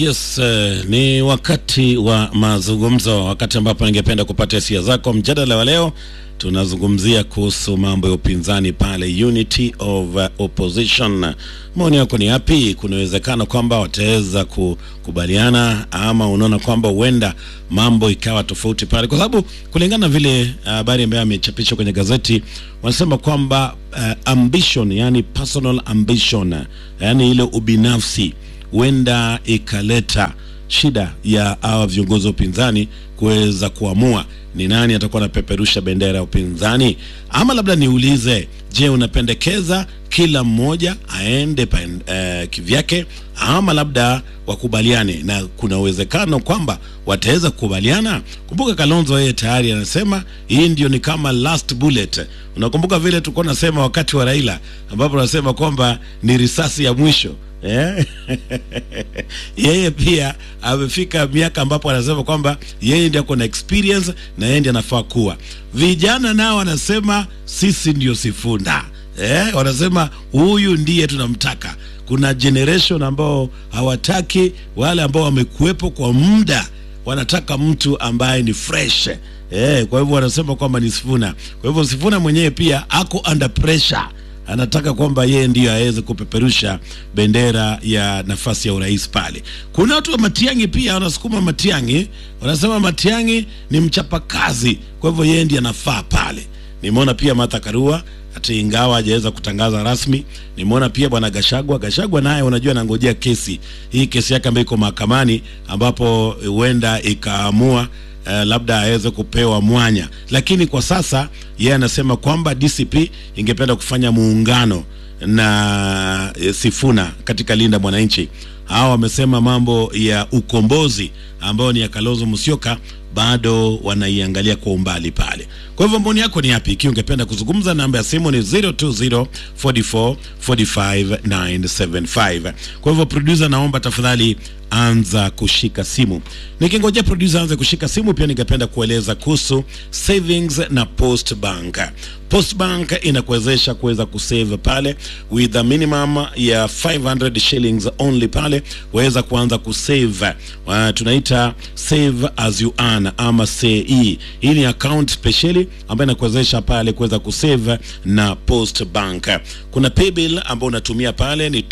Yes, uh, ni wakati wa mazungumzo, wakati ambapo ningependa kupata hisia zako. Mjadala wa leo tunazungumzia kuhusu mambo ya upinzani pale, unity of uh, opposition. Maoni yako ni yapi? Kuna uwezekano kwamba wataweza kukubaliana, ama unaona kwamba huenda mambo ikawa tofauti pale, kwa sababu kulingana na vile habari uh, ambayo amechapishwa kwenye gazeti wanasema kwamba uh, ambition, yani personal ambition, yani ile ubinafsi huenda ikaleta shida ya hawa viongozi wa upinzani kuweza kuamua ni nani atakuwa anapeperusha bendera ya upinzani. Ama labda niulize, je, unapendekeza kila mmoja aende pen, uh, kivyake ama labda wakubaliane, na kuna uwezekano kwamba wataweza kukubaliana. Kumbuka Kalonzo yeye tayari anasema hii ndio ni kama last bullet. Unakumbuka vile tulikuwa nasema wakati wa Raila, ambapo anasema kwamba ni risasi ya mwisho Yeah. yeye pia amefika miaka ambapo anasema kwamba yeye ndiye ako na experience na yeye ndiye anafaa kuwa. Vijana nao wanasema sisi ndio Sifuna yeah. Wanasema huyu ndiye tunamtaka. Kuna generation ambao hawataki wale ambao wamekuwepo kwa muda, wanataka mtu ambaye ni fresh yeah. Kwa hivyo wanasema kwamba ni Sifuna. Kwa hivyo Sifuna mwenyewe pia ako under pressure anataka kwamba yeye ndiyo aweze kupeperusha bendera ya nafasi ya urais pale. Kuna watu wa Matiang'i pia wanasukuma Matiang'i, wanasema Matiang'i ni mchapakazi, kwa hivyo yeye ndiye anafaa pale. Nimeona pia Martha Karua hata ingawa hajaweza kutangaza rasmi. Nimeona pia bwana Gashagwa. Gashagwa naye unajua anangojea kesi hii, kesi yake ambayo iko mahakamani, ambapo huenda ikaamua Uh, labda aweze kupewa mwanya, lakini kwa sasa yeye anasema kwamba DCP ingependa kufanya muungano na uh, Sifuna katika Linda Mwananchi. Hawa wamesema mambo ya ukombozi ambayo ni ya Kalonzo Musyoka bado wanaiangalia kwa umbali pale. Kwa hivyo maoni yako ni yapi? Ikiwa ungependa kuzungumza, namba ya simu ni 020 44 45 975. Kwa hivyo producer, naomba tafadhali anza kushika simu. Nikingojea producer anze kushika simu, pia ningependa kueleza kuhusu savings na post bank. Post bank inakuwezesha kuweza kusave pale with a minimum ya 500 shillings only pale waweza kuanza kusave. Uh, tunaita save as you earn ama SAE. Hii ni account specially ambayo inakuwezesha pale kuweza kusave na post bank. Kuna paybill ambayo unatumia pale ni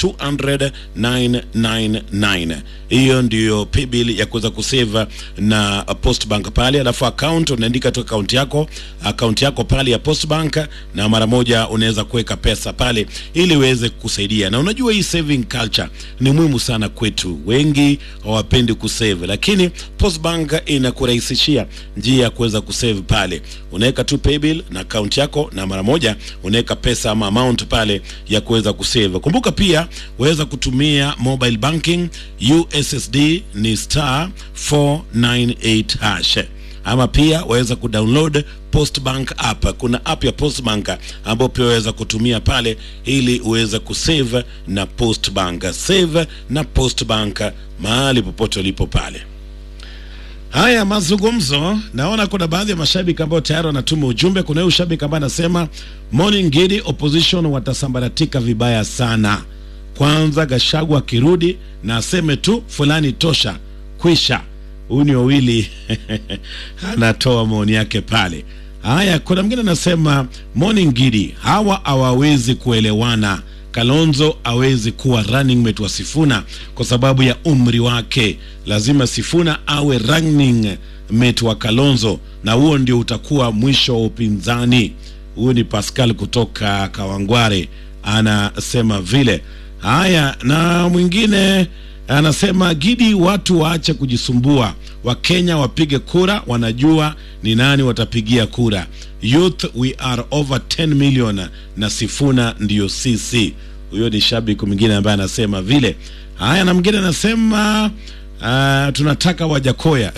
200,999 hiyo ndiyo paybill ya kuweza kusave na post bank pale, alafu account unaandika tu account yako account yako pale ya post bank, na mara moja unaweza kuweka pesa pale ili iweze kukusaidia. Na unajua hii saving culture ni muhimu sana kwetu, wengi hawapendi kusave, lakini post bank inakurahisishia njia ya kuweza kusave pale. Unaweka tu paybill na account yako, na mara moja unaweka pesa ama amount pale ya kuweza kusave. Kumbuka pia waweza kutumia mobile banking USSD ni star 498 hash ama pia waweza kudownload Postbank app. Kuna app ya Postbank ambayo pia waweza kutumia pale ili uweze kusave na Postbank. Save na Postbank mahali popote ulipo pale. Haya mazungumzo, naona kuna baadhi ya mashabiki ambao tayari wanatuma ujumbe. Kuna huyu shabiki ambaye anasema morning Gidi, opposition watasambaratika vibaya sana. Kwanza Gashagwa akirudi na aseme tu fulani tosha, kwisha. Huyu ni wawili anatoa maoni yake pale. Haya, kuna mwingine anasema morning Gidi, hawa hawawezi kuelewana. Kalonzo hawezi kuwa running mate wa Sifuna kwa sababu ya umri wake. Lazima Sifuna awe running mate wa Kalonzo, na huo ndio utakuwa mwisho wa upinzani. Huyu ni Pascal kutoka Kawangware anasema vile. Haya, na mwingine anasema Gidi, watu waache kujisumbua, Wakenya wapige kura, wanajua ni nani watapigia kura. Youth we are over 10 million na Sifuna ndiyo sisi. Huyo ni shabiki mwingine ambaye anasema vile. Haya, na mwingine anasema Uh, tunataka Wajakoya.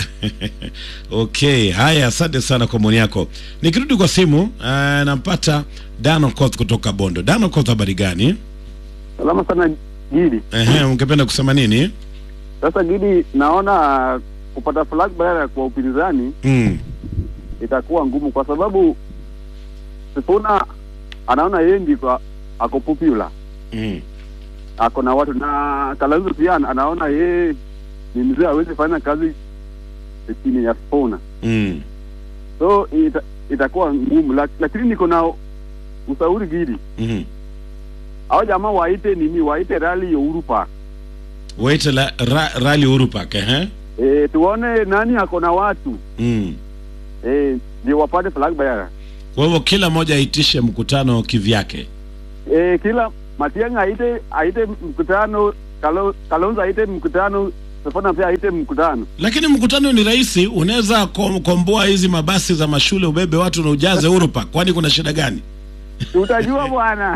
Okay, haya, asante sana kwa maoni yako. Nikirudi kwa simu uh, nampata Dano Koth kutoka Bondo. Dano Koth, habari gani? Salama sana Gidi. Ehe, ungependa kusema nini? Sasa Gidi, naona kupata flag badala kwa upinzani Mm. itakuwa ngumu, kwa sababu Sifuna anaona yeye ndiko ako popular Mm. ako na watu na Kalonzo pia anaona yeye ni mzee hawezi fanya kazi chini ya Sifuna, mm. so ita, itakuwa ngumu, Lak- lakini niko na ushauri Gidi, mm. hao jamaa waite nini, waite rally ya Uhuru Park waite la, ra, rali Uhuru Park eh? e, tuone nani ako na watu mm. e, ndio wapate flag bearer kwa hivyo kila mmoja aitishe mkutano kivyake e, kila Matiang'i aite aite mkutano, Kalo, Kalonzo aite mkutano, Sifuna pia aite mkutano. lakini mkutano ni rahisi unaweza kom, komboa hizi mabasi za mashule ubebe watu na ujaze Uhuru Park kwani kuna shida gani Tutajua bwana.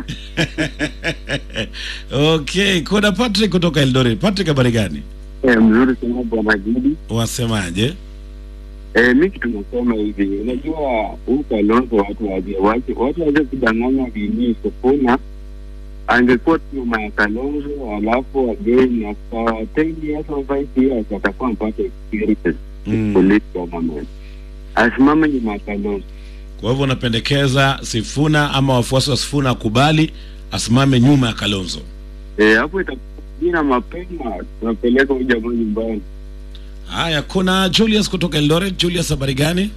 okay kuna Patrick kutoka Eldoret Patrick habari gani Eh, mzuri sana bwana Gidi. wasemaje Eh, mi kitu nasema hivi, unajua huu Kalonzo watu waje wache watu waje kudanganya vini Sifuna angekuwa tu nyuma ya Kalonzo alafu again after ten years or five years atakuwa mpata experience mm. police government asimame nyuma ya Kalonzo. kwa hivyo unapendekeza Sifuna ama wafuasi wa Sifuna akubali asimame nyuma ya Kalonzo Eh, hapo itakuwa jina mapema tunapeleka huyu jamaa nyumbani. haya kuna Julius kutoka Eldoret Julius habari gani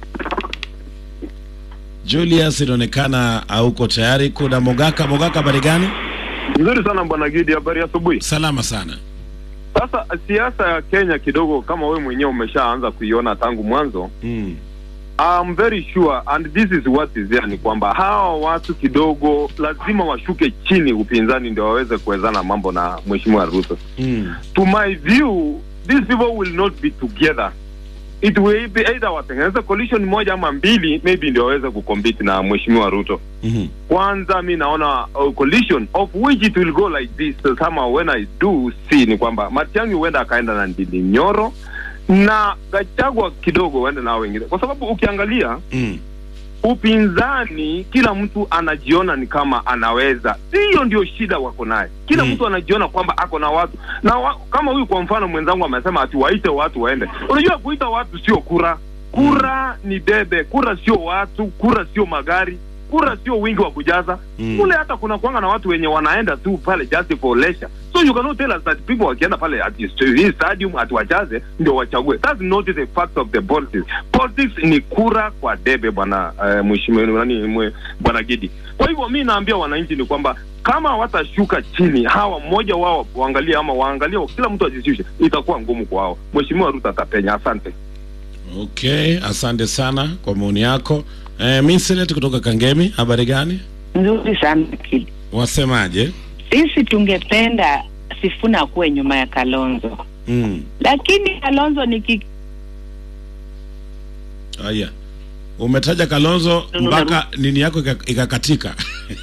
Julius inaonekana hauko tayari kuna Mogaka Mogaka habari gani Nzuri sana bwana Gidi, habari ya asubuhi. salama sana Sasa siasa ya Kenya kidogo, kama wewe mwenyewe umeshaanza kuiona tangu mwanzo, mm. I'm very sure and this is what is there, ni kwamba hawa watu kidogo lazima washuke chini, upinzani ndio waweze kuwezana mambo na mheshimiwa Ruto. Mm. To my view, these people will not be together. It will be either watengeneze coalition moja ama mbili, maybe ndio waweze kucompete na mheshimiwa Ruto. Mm-hmm. kwanza mi naona uh, coalition of which it will go like this so somehow when i do see ni kwamba Matiang'i huenda akaenda na Ndindi Nyoro na Gachagua kidogo huenda na wengine, kwa sababu ukiangalia Mm. upinzani, kila mtu anajiona ni kama anaweza. Hiyo ndio shida wako naye, kila Mm. mtu anajiona kwamba ako na watu na wa, kama huyu kwa mfano mwenzangu amesema ati waite watu waende. Unajua kuita watu sio kura, kura ni debe, kura sio watu, kura sio magari, kura sio wingi wa kujaza Mm. kule. Hata kuna kwanga na watu wenye wanaenda tu pale just for leisure, so you cannot tell us that people wakienda pale at hii stadium ati wajaze ndio wachague. That's not the fact of the politics. Politics ni kura kwa debe, bwana uh, mheshimiwa nani mwe- bwana Gidi. Kwa hivyo mi naambia wananchi ni kwamba kama watashuka chini hawa mmoja wao waangalie ama waangalie kila mtu ajishushe, itakuwa ngumu kwao. Mheshimiwa Ruto atapenya. Asante. Okay, asante sana kwa maoni yako. Eh, Minslet kutoka Kangemi, habari gani? nzuri sana kid Wasemaje? sisi tungependa Sifuna akuwe nyuma ya Kalonzo, Mm. lakini Kalonzo ni ki... Haya. Umetaja Kalonzo mpaka nini yako ika- ikakatika.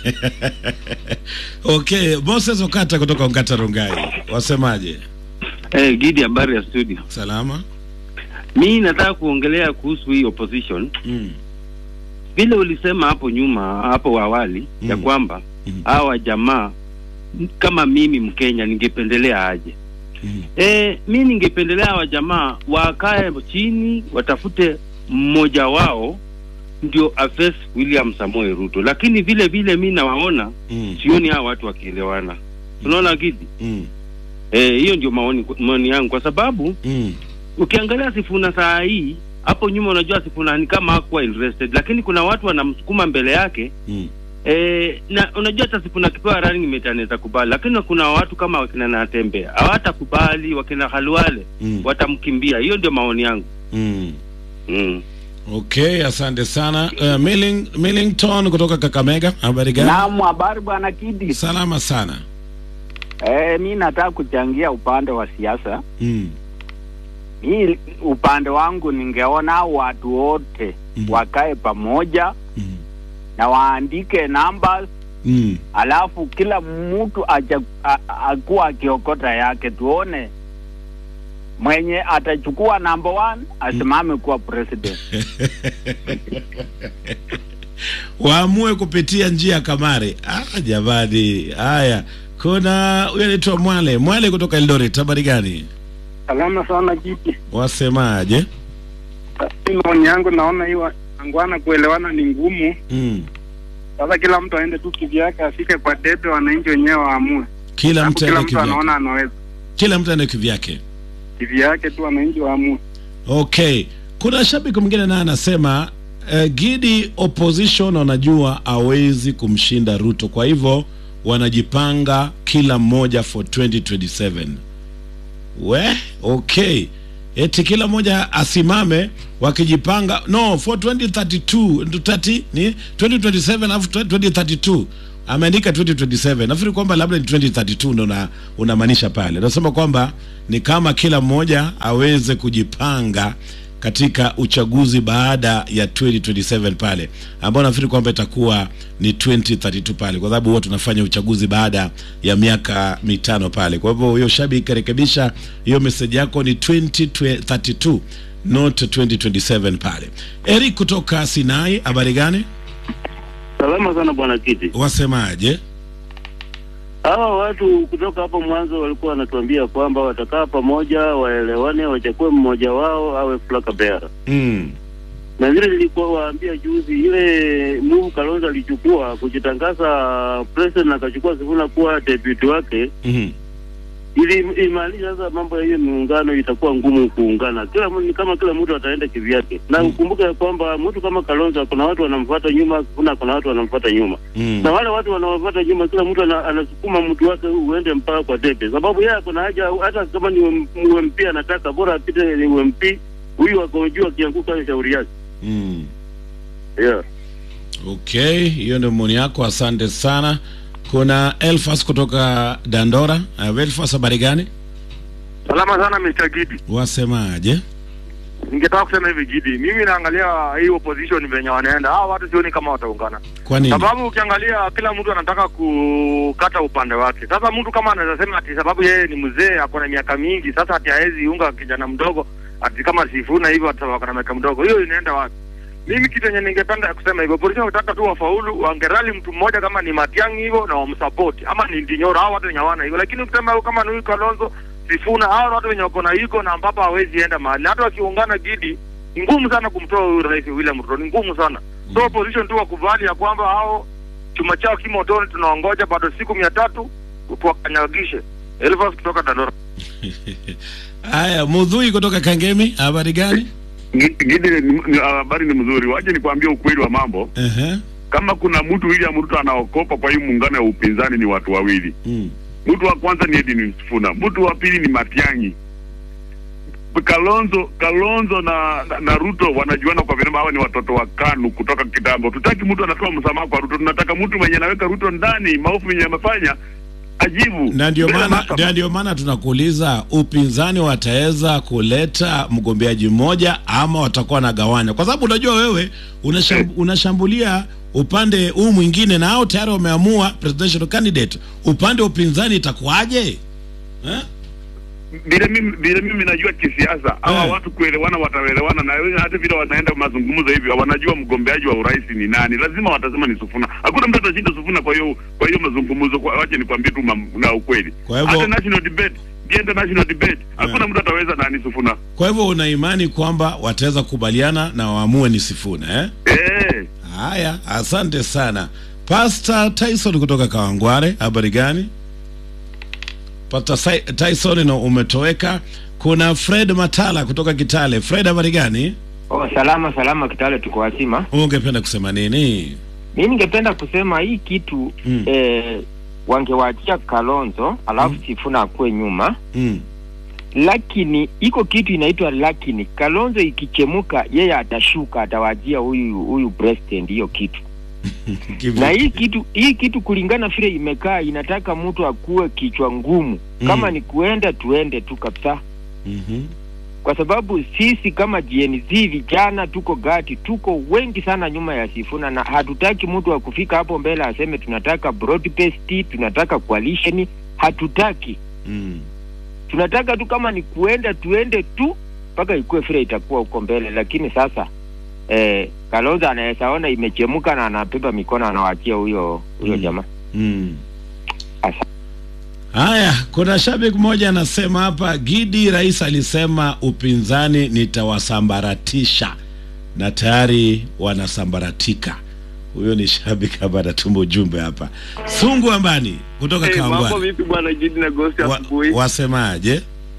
okay, Moses Okata kutoka Ongata Rongai. Wasemaje? Eh, Gidi, habari ya studio. Salama? Mi nataka kuongelea kuhusu hii opposition. Mm. Vile ulisema hapo nyuma, hapo awali ya Mm. kwamba Mm. hawa jamaa kama mimi Mkenya ningependelea aje? Mm. Eh, mi ningependelea hawa jamaa wakae chini, watafute mmoja wao ndio afes William Samoei Ruto, lakini vile vile mi nawaona Mm. sioni hawa watu wakielewana. Unaona Gidi? Mm. Eh, hiyo ndio maoni maoni yangu kwa sababu Mm. ukiangalia Sifuna saa hii hapo nyuma, unajua Sifuna ni kama hakuwa interested, lakini kuna watu wanamsukuma mbele yake Mm. e, na unajua hata Sifuna akipewa running mate anaweza kubali, lakini kuna watu kama wakina Natembe hawatakubali, wakina Halwale Mm. watamkimbia. Hiyo ndio maoni yangu Mm. mm. Okay, asante sana. Uh, Milling, Millington kutoka Kakamega, habari gani? Naam, habari bwana Kidi. Salama sana. Eh, mi nataka kuchangia upande wa siasa. Mm. Mi upande wangu ningeona watu wote Mm. wakae pamoja Mm. na waandike numbers, Mm. alafu kila mtu acha- a- akuwa akiokota yake, tuone mwenye atachukua number one asimame kuwa president. waamue kupitia njia ya Kamare. Ah, jamani, haya. Kuna huyo anaitwa Mwale, Mwale kutoka Eldoret, habari gani? Salama sana Kiti. Wasemaje? Mimi maoni yangu naona hiyo angwana kuelewana ni ngumu. Mm. Sasa kila mtu aende tu kivyake, afike kwa debe, wananchi wenyewe waamue. Kila Hapo mtu kila aende mtu kivyake, anaona anaweza. kila mtu aende kivyake. kivyake tu, wananchi waamue. Okay, kuna shabiki mwingine naye anasema uh, Gidi opposition wanajua hawezi kumshinda Ruto, kwa hivyo wanajipanga kila mmoja for 2027. We, okay, eti kila mmoja asimame wakijipanga, no for 2032 30 ni 2027 alafu 2032 ameandika 2027 nafikiri kwamba labda ni 2032 ndo una- unamaanisha pale unasema kwamba ni kama kila mmoja aweze kujipanga katika uchaguzi baada ya 2027 pale ambao nafikiri kwamba itakuwa ni 2032 pale kwa sababu huwa tunafanya uchaguzi baada ya miaka mitano pale kwa hivyo hiyo shabiki rekebisha hiyo meseji yako ni 2032 not 2027 pale eric kutoka sinai habari gani Salama sana bwana Kiti. wasemaje Hawa watu kutoka hapo mwanzo walikuwa wanatuambia kwamba watakaa pamoja, waelewane, wachague mmoja wao awe flag bearer. mm. Na vile nilikuwa waambia juzi, ile move Kalonzo alichukua kujitangaza president, akachukua Sifuna kuwa deputy wake, mm ili imaanisha sasa mambo ya hiyo miungano itakuwa ngumu kuungana. Kila mtu ni kama kila mtu ataenda kivyake, na ukumbuke ya kwamba mtu kama Kalonzo kuna watu wanamfuata nyuma, Sifuna kuna watu wanamfuata nyuma mm. na wale watu wanaofuata nyuma, kila mtu ana, anasukuma mtu wake uende mpaka kwa debe, sababu yeye kuna haja, hata kama ni UMP anataka bora apite ni UMP, huyu ako juu, akianguka ni shauri yake. mm. Yeah. okay hiyo ndio maoni yako asante sana kuna elfas kutoka dandora uh, elfas habari gani Salama sana Mr. Gidi. wasemaje Ningetaka kusema hivi Gidi, mimi naangalia hii opposition venye wanaenda, hawa watu sioni kama wataungana, kwa nini sababu ukiangalia kila mtu anataka kukata upande wake. Sasa mtu kama anaweza sema ati sababu yeye ni mzee ako na miaka mingi, sasa ati hawezi unga kijana mdogo ati kama Sifuna hivyo ati wako na miaka mdogo, hiyo inaenda wapi? Mimi kitu yenye ningependa kusema hivyo, opposition wanataka tu wafaulu, wangerali mtu mmoja kama ni Matiang'i hivyo na wamsupport, ama ni Ndinyoro, hao watu wenye hawana hivyo. Lakini ukisema kama ni huyu Kalonzo Sifuna, hao watu wenye wako na iko na ambapo hawezi enda mahali, hata wakiungana Gidi, ni ngumu sana kumtoa huyu rais William Ruto, ni ngumu sana. So opposition tu wakubali ya kwamba hao chuma chao kimotoni, tunaongoja bado siku mia tatu tuwakanyagishe. Elvas kutoka Dandora. haya mudhui kutoka kangemi habari gani Gidi, ni- ni- habari ni mzuri. Waje nikwambie ukweli wa mambo. uh-huh. Kama kuna mtu William Ruto anaokopa kwa hii muungano ya upinzani ni watu wawili. mm. Mtu wa kwanza ni Edwin Sifuna, mtu wa pili ni Matiang'i. Kalonzo Kalonzo na, na, na Ruto wanajuana kwa vile hawa ni watoto wa KANU kutoka kitambo. Tutaki mtu anatoa msamaha kwa Ruto, tunataka mtu mwenye anaweka Ruto ndani, maovu yenye amefanya ajibu. na ndio Mbele ya maana mahakama. ndio- ndio maana tunakuuliza upinzani wataweza kuleta mgombeaji mmoja ama watakuwa wanagawanya kwa sababu unajua wewe unasham, unashambulia upande huu mwingine na hao tayari wameamua presidential candidate upande wa upinzani itakuwaje eh? vile mimi vile mimi najua kisiasa hawa Eh. watu kuelewana wataelewana na wewe hata vile wanaenda mazungumzo hivi wanajua mgombeaji wa urais ni nani lazima watasema ni Sufuna hakuna mtu atashinda Sufuna kwa hiyo kwa hiyo mazungumzo kwa wache nikwambie tu mam- na ukweli Kwa hivyo- hata national debate kienda national debate hakuna mtu ataweza nani Sufuna kwa hivyo una imani kwamba wataweza kukubaliana na waamue ni Sifuna eh? eh Haya, asante sana Pastor Tyson kutoka Kawangware, habari gani? Pastor Sai- Tyson, no, umetoweka. Kuna Fred Matala kutoka Kitale. Fred, habari gani? Oh, salama salama, Kitale tuko wazima. Ungependa kusema nini? Mi ningependa kusema hii kitu Mm. eh, wangewaachia Kalonzo alafu Sifuna akuwe nyuma, Mm. lakini iko kitu inaitwa lakini. Kalonzo ikichemuka, yeye atashuka, atawajia huyu huyu president hiyo kitu Kivi- na hii kitu hii kitu kulingana vile imekaa, inataka mtu akuwe kichwa ngumu. Kama Mm. ni kuenda tuende tu kabisa, Mhm. kwa sababu sisi kama GNZ vijana tuko gati, tuko wengi sana nyuma ya Sifuna, na hatutaki mtu wa kufika hapo mbele aseme tunataka broad based, tunataka coalition. Hatutaki, Mm. tunataka tu kama ni kuenda tuende tu mpaka ikuwe vile itakuwa huko mbele. Lakini sasa eh, Kalonzo anaweza ona imechemuka na anabeba mikono anawaachia huyo huyo Mm. jamaa. Mm. Asa- Haya, kuna shabiki mmoja anasema hapa, Gidi rais alisema upinzani nitawasambaratisha, na tayari wanasambaratika. Huyo ni shabiki hapa, anatuma ujumbe hapa. Sungu Ambani kutoka Hey, mambo Kawangware, vipi bwana Gidi na Ghost wa, asubuhi? wasemaje?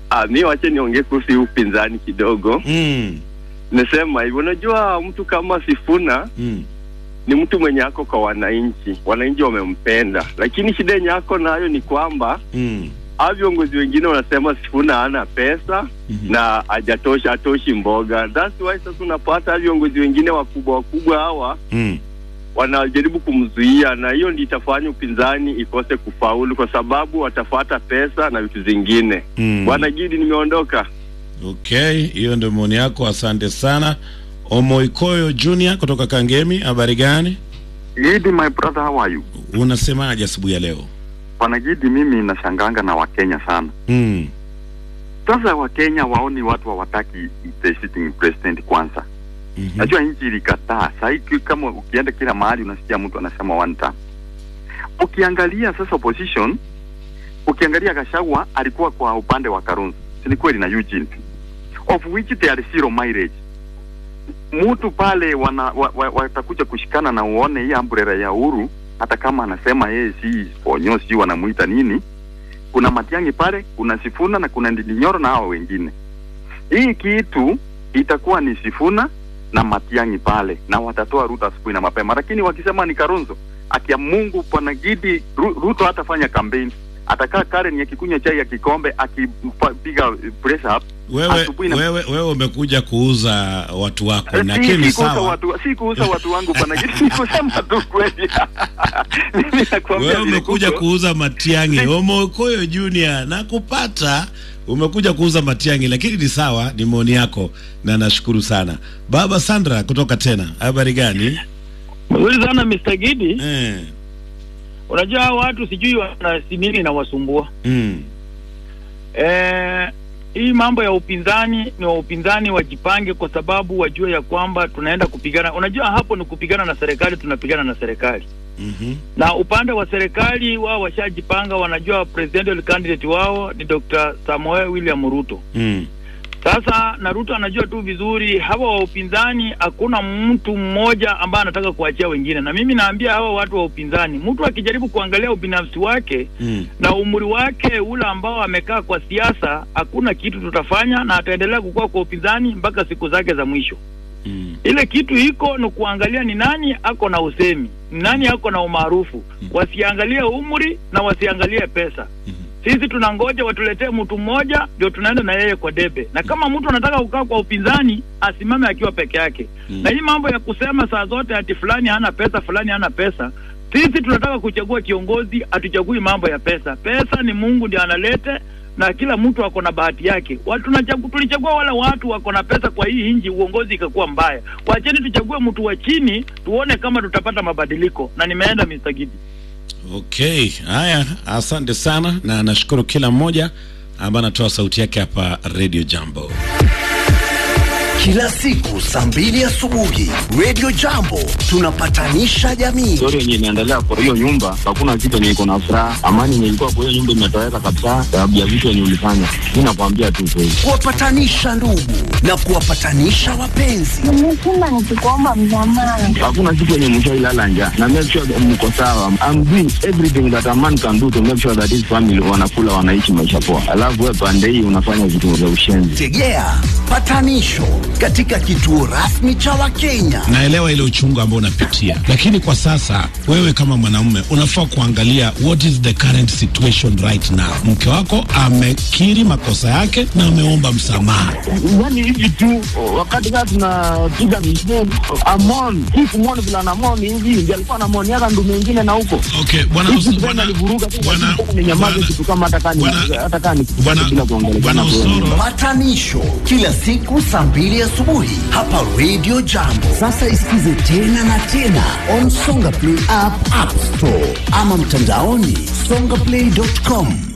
Ah, mi wache niongee kuhusu hii upinzani kidogo. Mm. Nasema hivyo, unajua mtu kama Sifuna Mm. ni mtu mwenye ako kwa wananchi, wananchi wamempenda, lakini shida yenye ako nayo ni kwamba Mm. hao viongozi wengine wanasema Sifuna hana pesa na hajatosha atoshi mboga. That's why sasa unapata hao viongozi wengine wakubwa wakubwa hawa Mm. wanajaribu kumzuia, na hiyo ndio itafanya upinzani ikose kufaulu, kwa sababu watafuata pesa na vitu zingine. Mm. Bwana Gidi, nimeondoka. Okay, hiyo ndio maoni yako, asante sana. Omoikoyo Junior kutoka Kangemi, habari gani? Gidi, my brother, how are you? Unasemaje asubuhi ya leo? Bwana Gidi, mimi nashanganga na Wakenya sana. Mm. Sasa Wakenya waoni watu hawataki the sitting president kwanza. Najua nchi ilikataa. Sasa kama ukienda kila mahali unasikia mtu anasema one term. Ukiangalia sasa opposition, ukiangalia Gachagua alikuwa kwa upande wa Kalonzo, si ni kweli na Eugene, of which there are zero mileage. Mtu pale wana, wa, wa, watakuja kushikana na uone hii umbrella ya Uhuru, hata kama anasema yeye si ponyo, si wanamuita nini, kuna Matiang'i pale, kuna Sifuna na kuna Ndindi Nyoro na hao wengine. Hii kitu itakuwa ni Sifuna na Matiang'i pale, na watatoa Ruto asubuhi na mapema, lakini wakisema ni Kalonzo, akia Mungu Bwana Gidi, Ru- Ruto hatafanya kampeni, atakaa Karen akikunywa chai ya kikombe akipiga press up Wewe, asubuhi na wewe, wewe umekuja kuuza watu wako, Eh, lakini si, si kuuza sawa. watu, si kuuza watu wangu Bwana Gidi, ni kusema tu kweli. Mimi nakwambia Wewe vile umekuja kuko. kuuza Matiang'i, Omoikoyo Junior na kupata umekuja kuuza Matiang'i, lakini ni sawa, ni maoni yako na nashukuru sana. Baba Sandra kutoka tena, habari gani? Mzuri sana Mr. Gidi. Eh. Unajua hao watu sijui wana si nini inawasumbua. Mm. Eh, hii mambo ya upinzani ni wa upinzani wajipange, kwa sababu wajue ya kwamba tunaenda kupigana. Unajua hapo ni kupigana na serikali, tunapigana na serikali Mhm. na upande wa serikali wao washajipanga, wanajua presidential candidate wao ni Dr. Samoei William Ruto. Mm. Sasa na Ruto anajua tu vizuri hawa wa upinzani, hakuna mtu mmoja ambaye anataka kuachia wengine, na mimi naambia hawa watu wa upinzani, mtu akijaribu kuangalia ubinafsi wake Mm. na umri wake ule ambao amekaa kwa siasa, hakuna kitu tutafanya, na ataendelea kukua kwa upinzani mpaka siku zake za mwisho. Mm. Ile kitu iko ni kuangalia ni nani ako na usemi, ni nani ako na umaarufu. Wasiangalie umri na wasiangalie pesa. Sisi tunangoja watuletee mtu mmoja ndio tunaenda na yeye kwa debe, na kama mtu anataka kukaa kwa upinzani asimame akiwa peke yake. Na hii mambo ya kusema saa zote ati fulani hana pesa, fulani hana pesa, sisi tunataka kuchagua kiongozi, hatuchagui mambo ya pesa. Pesa ni Mungu ndiye analete na kila mtu ako na bahati yake. Watu tunachagu- tulichagua wale watu wako na pesa kwa hii nchi, uongozi ikakuwa mbaya. Wacheni tuchague mtu wa chini, tuone kama tutapata mabadiliko. Na nimeenda Mr. Gidi. Okay, haya, asante sana na nashukuru kila mmoja ambaye anatoa sauti yake hapa Radio Jambo. Kila siku saa mbili asubuhi Radio Jambo tunapatanisha jamii. story yenye inaendelea kwa hiyo nyumba, hakuna kitu yenye iko na furaha. Amani yenye ilikuwa kwa hiyo nyumba imetoweka kabisa, sababu ya vitu yenye ulifanya. Mi nakwambia tu kweli. Kuwapatanisha ndugu na kuwapatanisha wapenzi. Nimesema nikikuomba msamaha. Hakuna kitu yenye mshailala njaa na make sure that mko sawa. I'm doing everything that a man can do to make sure that his family wanakula, wanaishi maisha poa, alafu wewe pande hii unafanya vitu vya ushenzi. Tegea patanisho katika kituo rasmi cha Wakenya. Naelewa ile uchungu ambao unapitia, lakini kwa sasa wewe kama mwanaume unafaa kuangalia what is the current situation right now. Mke wako amekiri makosa yake na ameomba msamaha. Yani hivi tu wakati kaa tunapiga misheni amon hii kumwoni vile anamoni hivi ndio alikuwa anamoni yaka ndu mengine na huko Okay, bwana Hii kitu gani alivuruga tu ni nyamaze kitu kama hata kani hata kani bila kuongelea Patanisho kila siku saa mbili asubuhi hapa Radio Jambo. Sasa isikize tena na tena on Songa Play app, App Store ama mtandaoni songaplay.com.